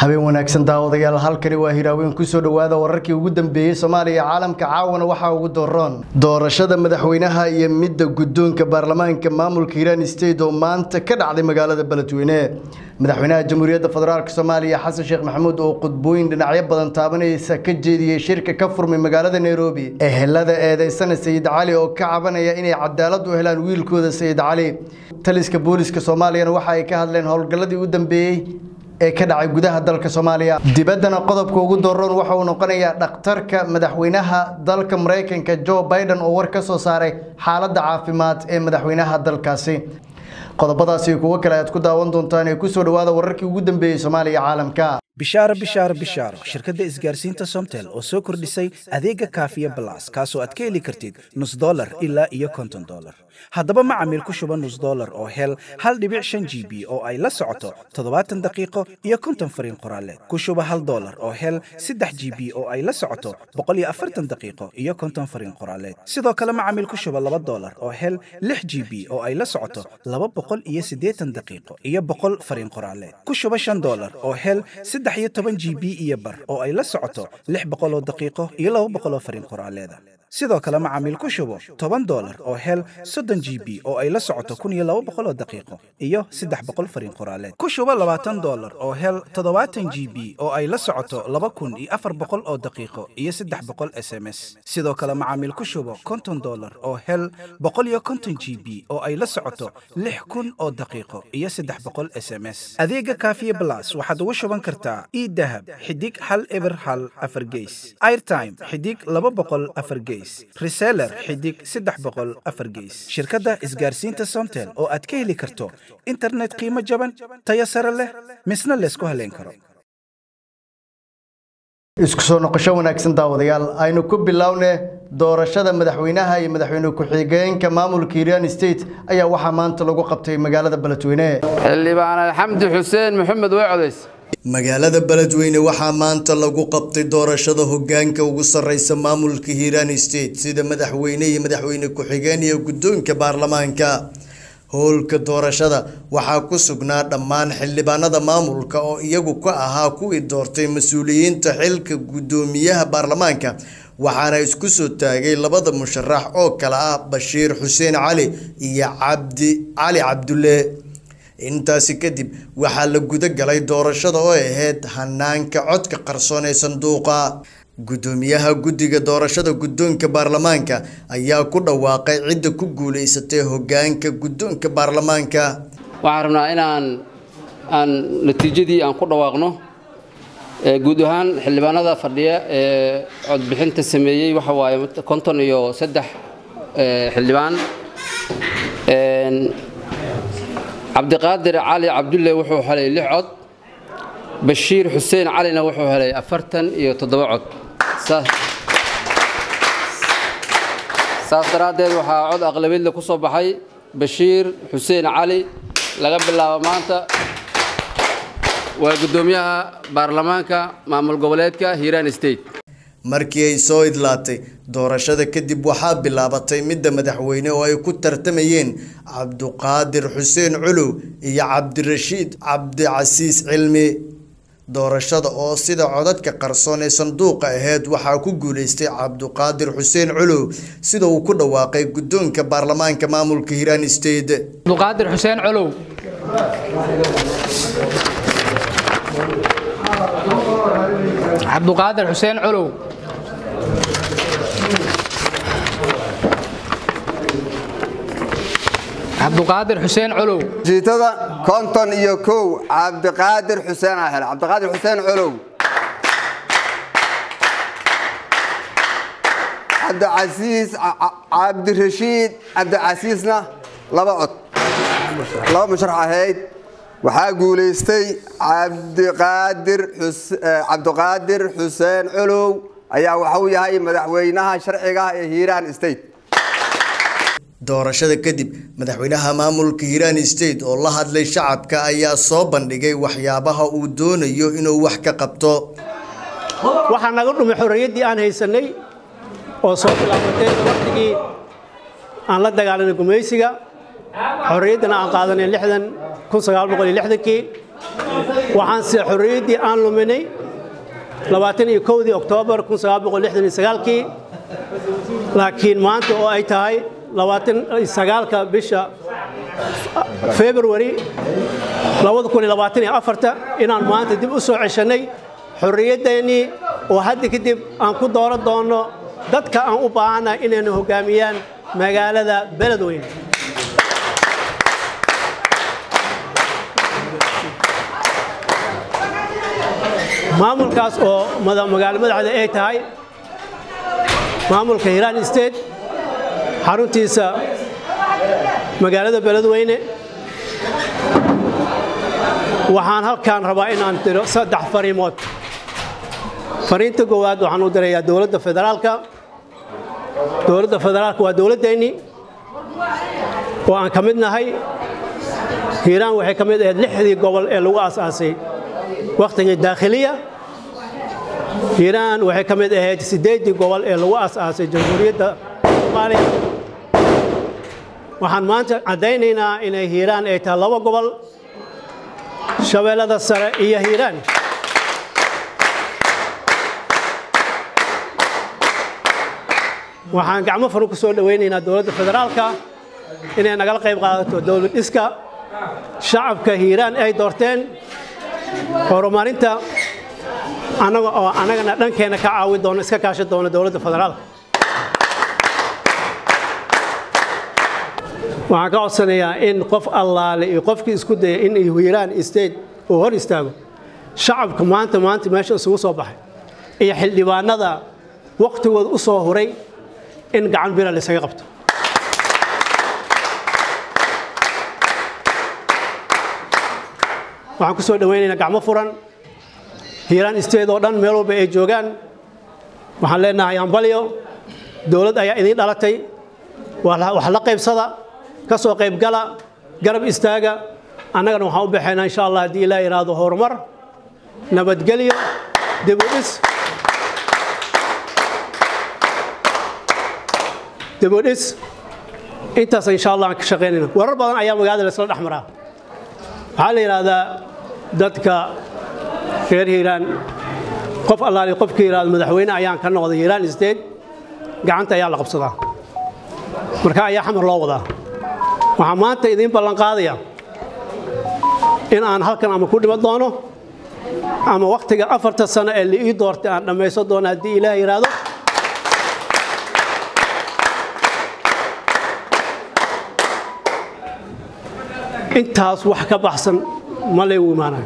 habeen wanaagsan daawadayaal halkani waa hiraaweyn kusoo dhowaada wararkii ugu dambeeyey soomaaliya iyo caalamka caawana waxaa ugu doroon doorashada madaxweynaha iyo midda guddoonka baarlamaanka maamulka hiiraan state oo maanta ka dhacday magaalada beledweyne madaxweynaha jamhuuriyadda federaalk soomaaliya xasan sheekh maxamuud oo khudbooyin dhinacyo badan taabanaysa ka jeediyey shirka ka furmay magaalada nairobi ehelada eedeysana sayid cali oo ka cabanaya inay cadaalad u helaan wiilkooda sayid cali taliska booliska soomaaliyana waxa ay ka hadleen howlgalladii u dambeeyey ee ka dhacay gudaha dalka soomaaliya dibaddana qodobka ugu doroon waxa uu noqonayaa dhakhtarka madaxweynaha dalka maraykanka joe biden oo war ka soo saaray xaaladda caafimaad ee madaxweynaha dalkaasi qodobadaasi kuwo kale aad ku daawan doontaan ee kusoo dhowaada wararkii ugu dambeeyey soomaaliya caalamka bishaaro bishaaro bishaaro shirkadda isgaarsiinta somtel oo soo kordhisay adeega kaafiya balas kaasoo aad ka heli kartid nus dolar ilaa iyo konton dolar haddaba macamiil ku shuba nus dolar oo hel hal dhibic shan g b oo ay la socoto toddobaatan daqiiqo iyo konton fariin qoraaleed ku shuba hal dolar oo hel saddex g b oo ay la socoto boqol iyo afartan daqiiqo iyo konton fariin qoraaleed sidoo kale macamiil ku shuba laba dolar oo hel lix g b oo ay la socoto laba boqol iyo siddeetan daqiiqo iyo boqol fariin qoraaleed ku shuba shan dolar oo hel saddex iyo toban g b iyo bar oo ay la socoto lix boqol oo daqiiqo iyo laba boqol oo fariin qoraaleeda sidoo kale macaamiil ku shubo toban dolar oo hel soddon g b oo ay la socoto kun iyo laba boqol oo daqiiqo iyo saddex boqol fariin qoraaleed ku shubo labaatan dolar oo hel toddobaatan g b oo ay la socoto laba kun iyo afar boqol oo daqiiqo iyo saddex boqol s m s sidoo kale macaamiil ku shubo konton dolar oo hel boqol iyo konton g b oo ay la socoto lix kun oo daqiiqo iyo saddex boqol s m s adeega kaafiye blas waxaad ugu shuban kartaa idahab xidig hal eber hal afar geys airtime xidig laba boqol afar geys reseller xidig saddex boqol afar geys shirkadda isgaarsiinta somtel oo aad ka heli karto internet qiimo jaban tayo sare leh misna laysku haleyn karo isku soo noqosho wanaagsan daawadayaal aynu ku bilowne doorashada madaxweynaha iyo madaxweyne ku-xigeenka maamulka hiiraan state ayaa waxaa maanta lagu qabtay magaalada beledweyne xildhibaan alxamdi xuseen maxamed way codays magaalada beledweyne waxaa maanta lagu qabtay doorashada hogaanka ugu sareysa maamulka hiiraan state sida madaxweyne iyo madaxweyne ku-xigeen iyo guddoonka baarlamaanka howlka doorashada waxaa ku sugnaa dhammaan xildhibaanada maamulka oo iyagu ka ahaa kuwii doortay mas-uuliyiinta xilka guddoomiyaha baarlamaanka waxaana isku soo taagay labada musharax oo kale ah bashiir xuseen cali iyo cabdi cali cabdulle intaasi kadib waxaa la guda galay doorashada oo ahayd hanaanka codka qarsoon ee sanduuqa guddoomiyaha guddiga doorashada guddoonka baarlamaanka ayaa ku dhawaaqay cidda ku guuleysatay hogaanka guddoonka baarlamaanka waxaan rabnaa inaan aan natiijadii aan ku dhawaaqno guud ahaan xildhibaanada fadhiya ee codbixinta sameeyey waxa waaye konton iyo saddex xildhibaan cabdiqaadir cali cabdulle wuxuu helay lix cod bashiir xuseen calina wuxuu helay afartan iyo toddoba cod saas daraaddeed waxaa cod aqlabiyadle ku soo baxay bashiir xuseen cali laga bilaabo maanta waa guddoomiyaha baarlamaanka maamul goboleedka hiiraan state markii ay soo idlaatay doorashada kadib waxaa bilaabatay midda madaxweyne oo ay ku tartamayeen cabduqaadir xuseen culuw iyo cabdirashiid cabdicasiis cilmi doorashada oo sida codadka qarsoon ee sanduuqa aheyd waxaa ku guuleystay cabduqaadir xuseen culuw sida uu ku dhawaaqay guddoonka baarlamaanka maamulka hiiraan state cabduqaadir xuseen culuw cabduqaadir xuseen culuw cabduqaadir xuseen culuw jiitada konton iyo kow cabdiqaadir xuseen aa hele cabdiqaadir xuseen culuw cabdicasiis cabdirashiid cabdicasiisna laba cod laba musharax ahayd waxaa guulaystay cabdiqaadir cabdiqaadir xuseen culuw ayaa waxuu yahay madaxweynaha sharciga ee hiiraan state doorashada kadib madaxweynaha maamulka hiiraan state oo la hadlay shacabka ayaa soo bandhigay waxyaabaha uu doonayo inuu wax ka qabto waxaa naga dhumay xorriyaddii aan haysanay oo soo bilaabatay waqtigii aan la dagaalanay gumaysiga xorriyaddana aan qaadanay lixdan kun sagaal boqol iyo lixdankii waxaanse xorriyaddii aan luminay labaatan iyo kowdii oktoobar kun sagaal boqol lixdan iyo sagaalkii laakiin maanta oo ay tahay labaatan iyo sagaalka bisha february labada kun iyo labaatan iyo afarta inaan maanta dib u soo ceshannay xorriyaddeenii oo hadda kadib aan ku dooran doonno dadka aan u baahannahay inayna hoggaamiyaan magaalada beledweyne maamulkaas oo magaalo madaxda ay tahay maamulka hiiraan state xaruntiisa magaalada beledweyne waxaan halkaan rabaa inaan diro saddex fariimood fariinta koowaad waxaan u dirayaa dowladda federaalka dowladda federaalka waa dowladdeennii oo aan ka mid nahay hiiraan waxay ka mid ahayd lixdii gobol ee lagu aasaasay wakhtigii daakhiliya hiiraan waxay ka mid ahayd siddeeddii gobol ee lagu aasaasay jamhuuriyadda soomaaliya waxaan maanta caddaynaynaa inay hiiraan ay tahay laba gobol shabeellada sare iyo hiiraan waxaan gacmo furan ku soo dhowaynaynaa dowladda federaalka inay nagala qayb qaadato dowlad dhiska shacabka hiiraan ay doorteen horumarinta annaga oo annagana dhankeenna ka caawin doono iska kaashan doono dowladda federaalka waxaan ka codsanayaa in qof allaale iyo qofkii isku daya in hiiraan state uu hor istaago shacabka maanta maanta meesha isugu soo baxay iyo xildhibaanada wakhtigooda u soo huray in gacan bira laysaga qabto waxaan ku soo dhowaynaynaa gacmo furan hiiraan state oo dhan meel walba ay joogaan waxaan leenahay ambalyo dowlad ayaa idiin dhalatay wax la qaybsada ka soo qaybgala garab istaaga annagana waxaan u baxaynaa insha allah haddii ilaa yidhaahdo horumar nabadgelyo dib u dhis dib u dhis intaas insha allah aan ka shaqaynayna warar badan ayaa magaalada laisla dhex maraa waxaa la yidhaahdaa dadka reer hiiraan qof allaali qofkii yidhahdo madaxweyne ayaan ka noqday hiiraan state gacanta ayaa la qabsadaa marka ayaa xamar loo wadaa waxaa maanta idiin ballan qaadaya in aan halkan ama ku dhiman doono ama wakhtiga afarta sano ee la ii doortay aan dhammaysan doono haddii ilaah yidhaahdo intaas wax ka baxsan ma laygu imaanayo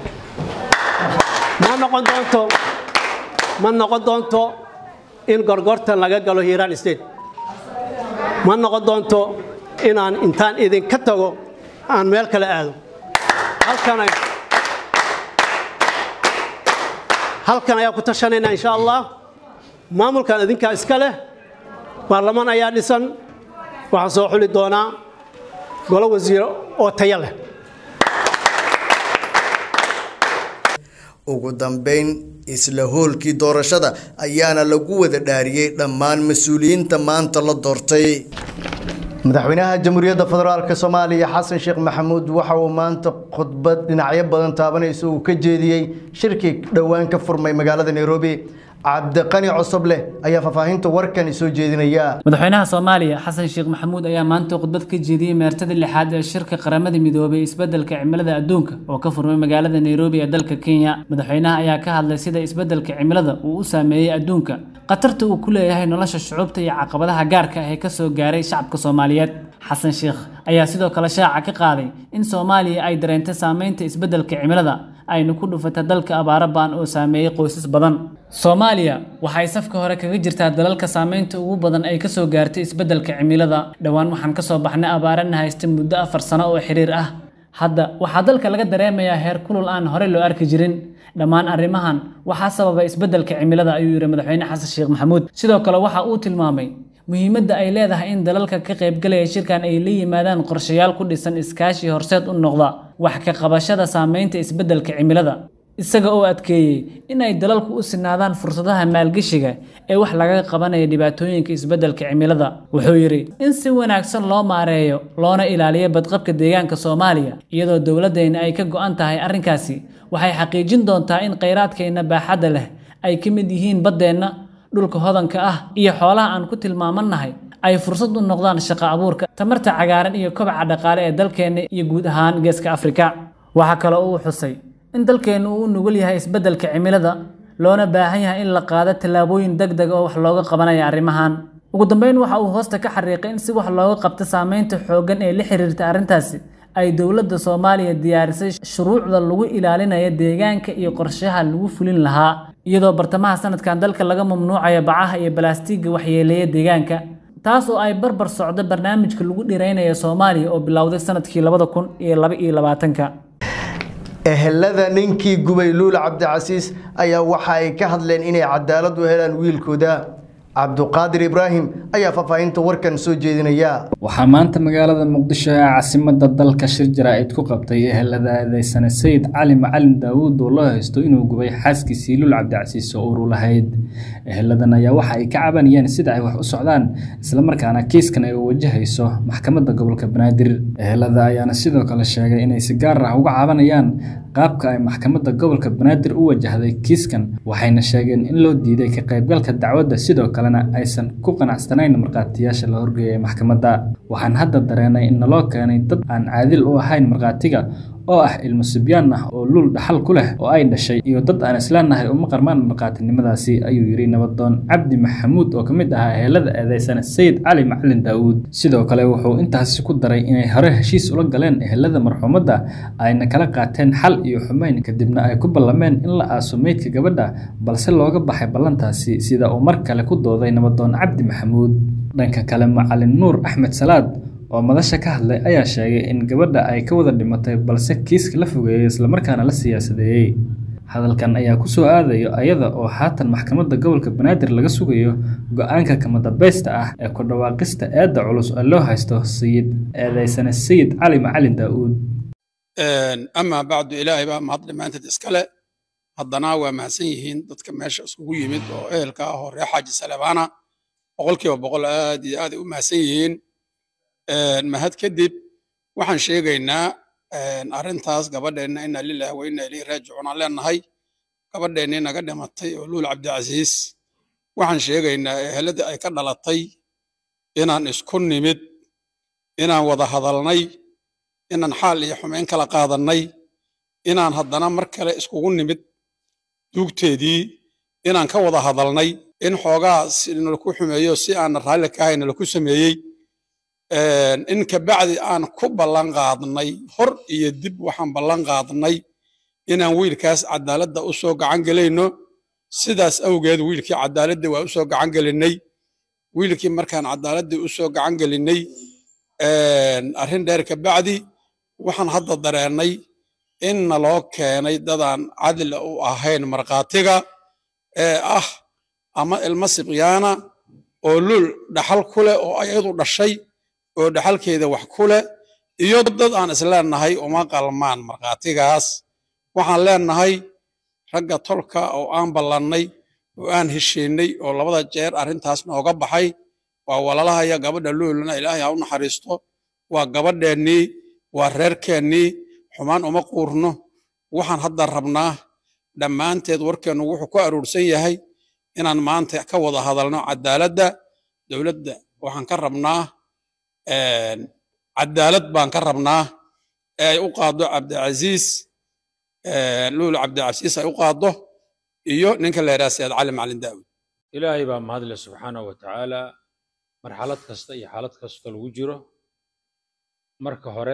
ma noqon doonto ma noqon doonto in gorgortan laga galo hiiraan state ma noqon doonto inaan intaan idinka tago aan meel kale aado halkan ayaa ku tashanaynaa insha allah maamulkan idinkaa iska leh baarlamaan ayaa dhisan waxaan soo xuli doonaa golo wasiiro oo tayo leh ugu dambeyn isla hoolkii doorashada ayaana lagu wada dhaariyey dhammaan mas-uuliyiinta maanta la doortay madaxweynaha jamhuuriyadda federaalk soomaaliya xasan sheekh maxamuud waxa uu maanta khudbad dhinacyo badan taabanaysa uu ka jeediyey shirkii dhowaan ka furmay magaalada nairobi cabdiqani cosobleh ayaa faahfaahinta warkani soo jeedinaya madaxweynaha soomaaliya xasan sheekh maxamuud ayaa maanta khudbad ka jeediyey meertada lixaad ee shirka qaramada midoobay isbeddelka cimilada adduunka oo ka furmay magaalada nairobi ee dalka kenya madaxweynaha ayaa ka hadlay sida isbeddelka cimilada uu u saameeyey adduunka khatarta uu ku leeyahay nolosha shucuubta iyo caqabadaha gaarka ah ee kasoo gaaray shacabka soomaaliyeed xasan sheekh ayaa sidoo kale shaaca ka qaaday in soomaaliya ay dareentay saameynta isbeddelka cimilada ayna ku dhufatay dalka abaaro baan oo saameeyey qoysas badan soomaaliya waxay safka hore kaga jirtaa dalalka saameynta ugu badan ay kasoo gaartay isbeddelka cimilada dhowaan waxaan kasoo baxnay abaarana haysta muddo afar sano oo xiriir ah hadda waxaa dalka laga dareemayaa heer kulul aan horey loo arki jirin dhammaan arrimahan waxaa sababay isbeddelka cimilada ayuu yidhi madaxweyne xasan sheekh maxamuud sidoo kale waxa uu tilmaamay muhiimadda ay leedahay in dalalka ka qaybgalaya shirkan ay la yimaadaan qorshayaal ku dhisan iskaashi horseed u noqda wax ka qabashada saameynta isbeddelka cimilada isaga oo adkeeyey in ay dalalku u sinaadaan fursadaha maalgeshiga ee wax laga qabanaya dhibaatooyinka isbeddelka cimilada wuxuu yidhi in si wanaagsan loo maareeyo loona ilaaliyo badqabka deegaanka soomaaliya iyadoo dowladdeenna ay ka go'an tahay arrinkaasi waxay xaqiijin doontaa in khayraadkeenna baaxadda leh ay ka mid yihiin baddeenna dhulka hodanka ah iyo xoolaha aan ku tilmaamannahay ay fursad u noqdaan shaqo abuurka tamarta cagaaran iyo kobaca dhaqaale ee dalkeenna iyo guud ahaan geeska afrika waxaa kaloo uu xusay in dalkeennu uu u nugul yahay isbeddelka cimilada loona baahan yahay in la qaado tallaabooyin deg deg oo wax looga qabanaya arrimahan ugu dambeyn waxa uu hoosta ka xariiqay in si wax looga qabto saameynta xooggan ee la xiriirta arrintaasi ay dowladda soomaaliya diyaarisay shuruucda lagu ilaalinayo deegaanka iyo qorshaha lagu fulin lahaa iyadoo bartamaha sanadkan dalka laga mamnuucayo bacaha iyo balaastiigga waxyeeleeya deegaanka taas oo ay barbar socdo barnaamijka lagu dhiraynayo soomaaliya oo bilowday sanadkii labada kun iyo laba iyo labaatanka ehelada ninkii gubay luul cabdicasiis ayaa waxa ay ka hadleen inay cadaalad u helaan wiilkooda cabduqaadir ibraahim ayaa faahfaahinta warkan soo jeedinaya waxaa maanta magaalada muqdisho ee caasimadda dalka shir jaraa'id ku qabtay ehelada eedeysane sayid cali macalin daawuud oo loo haysto inuu gubay xaaskiisii luul cabdicasiis oo uru lahayd eheladan ayaa waxa ay ka cabanayeen sida ay wax u socdaan islamarkaana kiiskan ay wajahayso maxkamadda gobolka banaadir ehelada ayaana sidoo kale sheegay inay si gaar ah uga cabanayaan qaabka ay maxkamadda gobolka banaadir u wajahday kiiskan waxayna sheegeen in loo diiday ka qaybgalka dacwadda sidoo kalena aysan ku qanacsanayn markhaatiyaasha la horgeeyay maxkamadda waxaan hadda dareenay in naloo keenay dad aan caadil u ahayn markhaatiga oo ah ilmo sibyaan ah oo luul dhaxal ku leh oo ay dhashay iyo dad aan islaanahay uma qarmaan markhaatinimadaasi ayuu yidhi nabadoon cabdi maxamuud oo ka mid ahaa ehelada eedeysane sayid cali macalin daawuud sidoo kale wuxuu intaasi ku daray inay hore heshiis ula galeen ehelada marxuumadda ayna kala qaateen xal iyo xumeyn kadibna ay ku ballameen in la aaso meydka gabadha balse looga baxay ballantaasi sida uu mar kale ku dooday nabadoon cabdi maxamuud dhanka kale macalin nuur axmed salaad oo madasha ka hadlay ayaa sheegay in gabadha ay ka wada dhimatay balse kiiska la fogeeyey islamarkaana la siyaasadeeyey hadalkan ayaa ku soo aadayo ayada oo haatan maxkamadda gobolka banaadir laga sugayo go-aanka kamadambeysta ah ee ku dhawaaqista eedda culus oo loo haysto sayid eedeysane sayid cali macalin daa'uud amaa bacdu ilaahay baa mahad dhammaanteed iskale haddana waa mahadsan yihiin dadka meesha iskugu yimid oo ehelka ah oo reer xaaji salabaana boqolkiiba boqol aad iyo aad ay u mahadsan yihiin mahad kadib waxaan sheegaynaa arrintaas gabadheenna inna lillahi wa inna ilayhi raajicuun aan leenahay gabadheennii naga dhimatay oo luul cabdicasiis waxaan sheegaynaa eheladii ay ka dhalatay inaan isku nimid inaan wada hadalnay inaan xaal iyo xumeyn kala qaadannay inaan haddana mar kale iskugu nimid duugteedii inaan ka wada hadalnay in xoogaa nalaku xumeeyo si aan raalli ka ahayn nalaku sameeyey in kabacdi aan ku ballan qaadnay hor iyo dib waxaan ballan qaadnay inaan wiilkaas cadaaladda u soo gacan gelayno sidaas awgeed wiilkii cadaaladda waa u soo gacan gelinnay wiilkii markaan cadaaladdii u soo gacan gelinnay arrin dheer kabacdi waxaan hadda dareennay in naloo keenay dadaan cadli u ahayn markhaatiga ee ah ama ilmo sibyaana oo luul dhaxal ku leh oo ayadu dhashay oo dhaxalkeeda wax ku leh iyo dad aan isleenahay uma qalmaan markhaatigaas waxaan leenahay ragga tolka oo aan ballannay oo aan heshiinay oo labada jeer arrintaas nooga baxay waa walalahaya gabadha luulna ilaahay ha u naxariisto waa gabadheennii waa reerkeennii xumaan uma quurno waxaan hadda rabnaa dhammaanteed warkeennu wuxuu ku aruursan yahay inaan maanta ka wada hadalno cadaaladda dowladda waxaan ka rabnaa cadaalad baan ka rabnaa ee ay u qaaddo cabdicasiis luul cabdicasiis ay u qaaddo iyo ninka la yidhaha sayid cali macalin daawud ilaahay baa mahadle subxaanahu wa tacaala marxalad kasta iyo xaalad kasta lagu jiro marka hore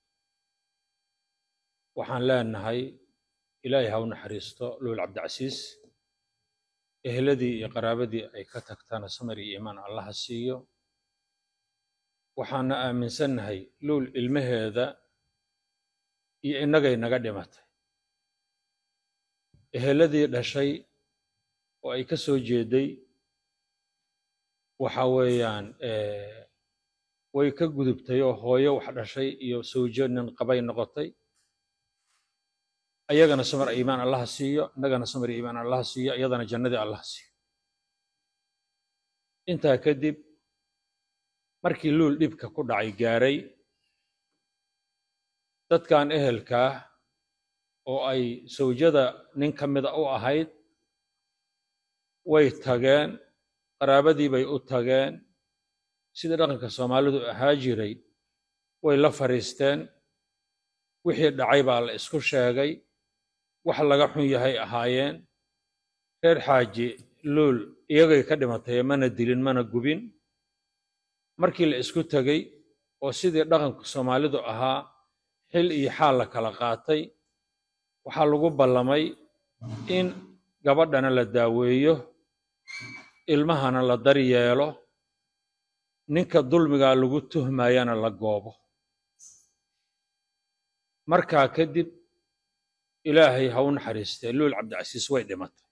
waxaan leenahay ilaahay ha u naxariisto luul cabdicasiis ehladii iyo qaraabadii ay ka tagtana samar iyo iimaan allaha siiyo waxaana aaminsannahay luul ilmaheeda iyo innagay naga dhimatay eheladii dhashay oo ay ka soo jeeday waxa weeyaan way ka gudubtay oo hooyo wax dhashay iyo sawjo nin qabay noqotay ayagana samar iimaan allaha siiyo innagana samar iimaan allaha siiyo iyadana jannadii allaha siiyo intaa kadib markii luul dhibka ku dhacay gaaray dadkan ehelkaah oo ay sawjada nin ka mida u ahayd way tageen qaraabadii bay u tageen sidii dhaqanka soomaalidu ahaa jiray way la fadhiisteen wixii dhacay baa la isku sheegay wax laga xun yahay ahaayeen reer xaaji luul iyagay ka dhimatay mana dilin mana gubin markii la isku tegey oo sidii dhaqanka soomaalidu ahaa xil iyo xaal la kala qaatay waxaa lagu ballamay in gabadhana la daaweeyo ilmahana la daryeelo ninka dulmigaa lagu tuhmayana la goobo markaa kadib ilaahay ha u naxariistee luul cabdicasiis way dhimatay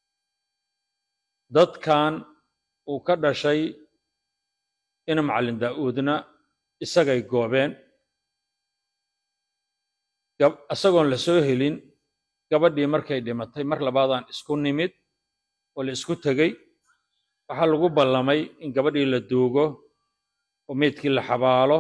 dadkan uu ka dhashay ina macallin daa'uudna isagay goobeen isagoon la soo helin gabadhii markay dhimatay mar labaadaan isku nimid oo la isku tegey waxaa lagu ballamay in gabadhii la duugo oo meydkii la xabaalo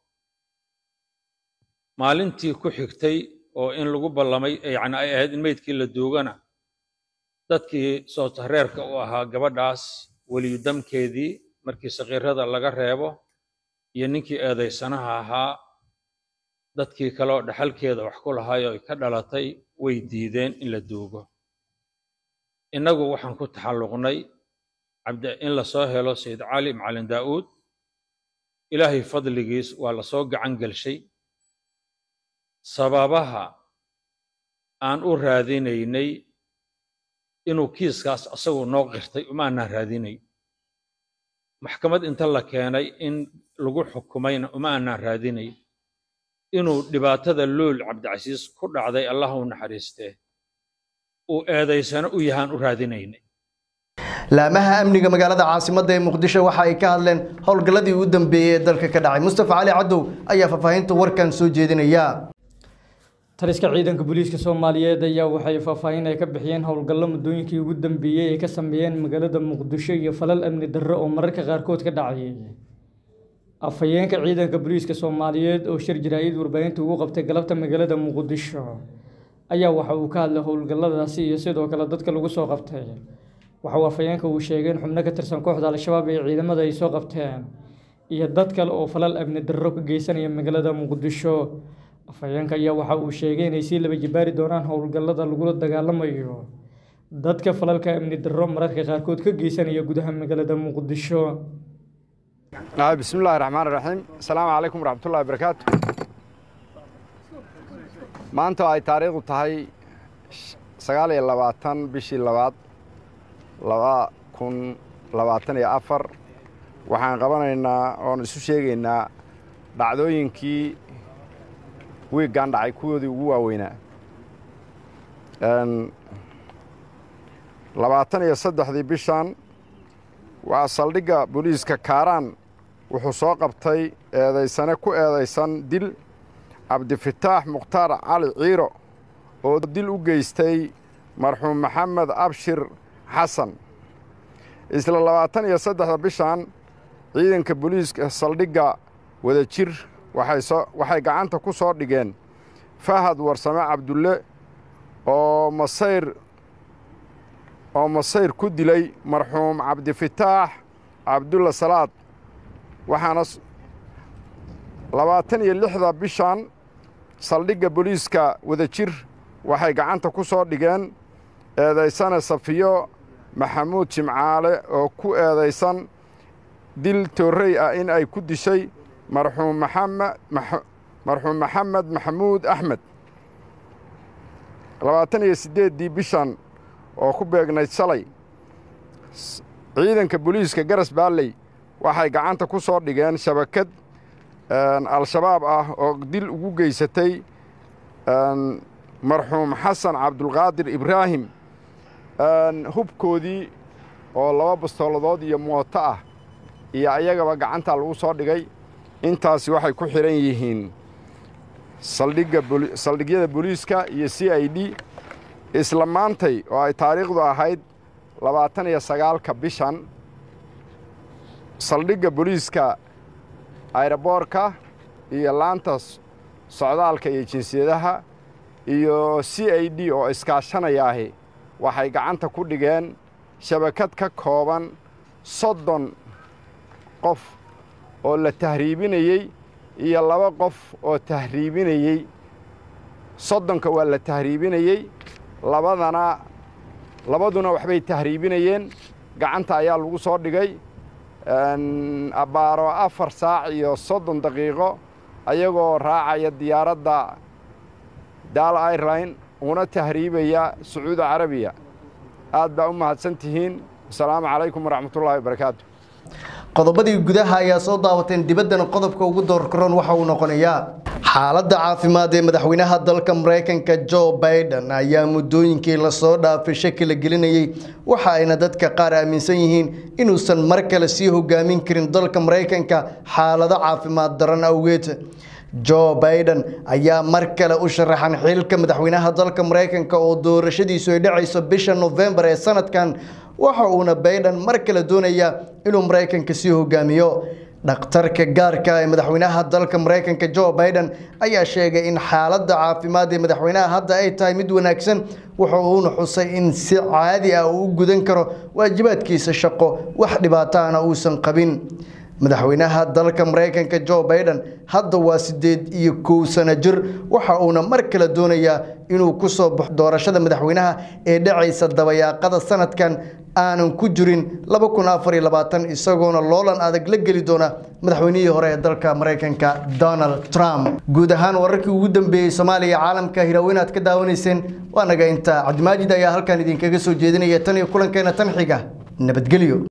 maalintii ku xigtay oo in lagu ballamay yacni ay ahayd in meydkii la duugana dadkii sootareerka u ahaa gabadhaas weliyu damkeedii markii sakiirada laga reebo iyo ninkii eedaysanaha ahaa dadkii kale oo dhaxalkeeda wax ku lahaayoo ay ka dhalatay way diideen in la duugo innagu waxaan ku taxalluqnay cabdi in la soo helo sayid cali macallin daa'uud ilaahay fadligiis waa la soo gacan gelshay sababaha aan u raadinaynay inuu kiiskaas asagu noo qirtay uma aanaan raadinay maxkamad inta la keenay in lagu xukumayna uma aanaan raadinay inuu dhibaatada luul cabdicasiis ku dhacday allah u naxariistee uu eedaysano u yahaan u raadinaynay laamaha amniga magaalada caasimadda ee muqdisho waxa ay ka hadleen howlgalladii ugu dambeeyey ee dalka ka dhacay mustafa cali cadow ayaa faahfaahinta warkan soo jeedinaya taliska ciidanka booliiska soomaaliyeed ayaa waxay faahfaahin ay ka bixiyeen howlgallo muddooyinkii ugu dambeeyey ay ka sameeyeen magaalada muqdisho iyo falal amni darro oo mararka qaarkood ka dhacayay afhayeenka ciidanka booliiska soomaaliyeed oo shir jaraa'id warbaahinta ugu qabtay galabta magaalada muqdisho ayaa waxa uu ka hadlay howlgalladaasi iyo sidoo kale dadka lagu soo qabtay waxa uu afhayeenka uu sheegay in xubno ka tirsan kooxda al-shabaab ee ciidamada ay soo qabteen iyo dad kale oo falal amni darro ka geysanaya magaalada muqdisho afhayeenka ayaa waxa uu sheegay inay sii laba jibaari doonaan howlgallada lagula dagaalamayo dadka falalka amni darro mararka qaarkood ka geysanaya gudaha magaalada muqdisho بسم الله الرحمن الرحيم السلام عليكم ورحمة الله وبركاته maanta ay taariikhdu tahay sagaal iyo labaatan bishii labaad laba kun labaatan iyo afar waxaan qabanaynaa oon isu sheegaynaa dhacdooyinkii wiiggan dhacay kuwoodii ugu waaweynaa labaatan iyo saddexdii bishan waa saldhigga booliiska kaaraan wuxuu soo qabtay eedaysane ku eedaysan dil cabdifataax mukhtaar cali ciiro oo dil u geystay marxuum maxamed abshir xasan isla labaatan iyo saddexda bishan ciidanka booliiska saldhigga wadajir waxay gacanta ku soo dhigeen fahad warsame cabdulle oo masayr oo masayr ku dilay marxuum cabdifataax cabdulla salaad waxaana labaatan iyo lixda bishan saldhigga booliiska wadajir waxay gacanta ku soo dhigeen eedaysane safiyo maxamuud jimcaale oo ku eedaysan dil toorrey ah in ay ku dishay marxuum marxuum maxamed maxamuud axmed labaatan iyo siddeeddii bishan oo ku beegnayd shalay ciidanka booliiska garas baalley waxay gacanta ku soo dhigeen shabakad al-shabaab ah oo dil ugu geysatay marxuum xasan cabdulqaadir ibraahim hubkoodii oo laba bastooladood iyo mooto ah iyo ayagaba gacanta lagu soo dhigay intaasi waxay ku xidhan yihiin saldhigga saldhigyada booliiska iyo c i d isla maantay oo ay taariikhdu ahayd labaatan iyo sagaalka bishan saldhigga booliiska ayroboorka iyo laanta socdaalka iyo jinsiyadaha iyo c i d oo iskaashanayaahi waxay gacanta ku dhigeen shabakad ka kooban soddon qof oo la tahriibinayey iyo laba qof oo tahriibinayey soddonka waa la tahriibinayey labadana labaduna waxbay tahriibinayeen gacanta ayaa lagu soo dhigay abbaaro afar saac iyo soddon daqiiqo ayagoo raacaya diyaaradda daal airline una tahriibaya sacuudi carabiya aad baa u mahadsan tihiin asalaamu calaykum waraxmatullaahi wabarakaatu qodobadii gudaha ayaa soo daawateen dibaddana qodobka ugu doorkaroon waxa uu noqonayaa xaaladda caafimaad ee madaxweynaha dalka maraykanka jo baiden ayaa muddooyinkii lasoo dhaafay shaki la gelinayey waxa ayna dadka qaar aaminsan yihiin inuusan mar kale sii hogaamin karin dalka maraykanka xaalado caafimaad daran awgeed jo baiden ayaa mar kale u sharaxan xilka madaxweynaha dalka maraykanka oo doorashadiisu ay dhacayso bisha nofembar ee sanadkan waxa uuna baiden mar kale doonayaa inuu maraykanka sii hogaamiyo dhakhtarka gaarka ee madaxweynaha dalka maraykanka jo baiden ayaa sheegay in xaaladda caafimaad ee madaxweynaha hadda ay tahay mid wanaagsan wuxa uuna xusay in si caadi ah uu u gudan karo waajibaadkiisa shaqo wax dhibaataana uusan qabin madaxweynaha dalka maraykanka jo baiden hadda waa siddeed iyo kow sano jir waxa uuna mar kale doonayaa inuu ku soo baxo doorashada madaxweynaha ee dhacaysa dabayaaqada sanadkan aanan ku jirin isagoona loolan adag la geli doona madaxweynihii hore ee dalka maraykanka donald trump guud ahaan wararkii ugu dambeeyey soomaaliya caalamka hiraaweyn aad ka daawanayseen waa naga inta cabdimaajid ayaa halkan idinkaga soo jeedinaya tan iyo kulankeena tan xiga nabadgelyo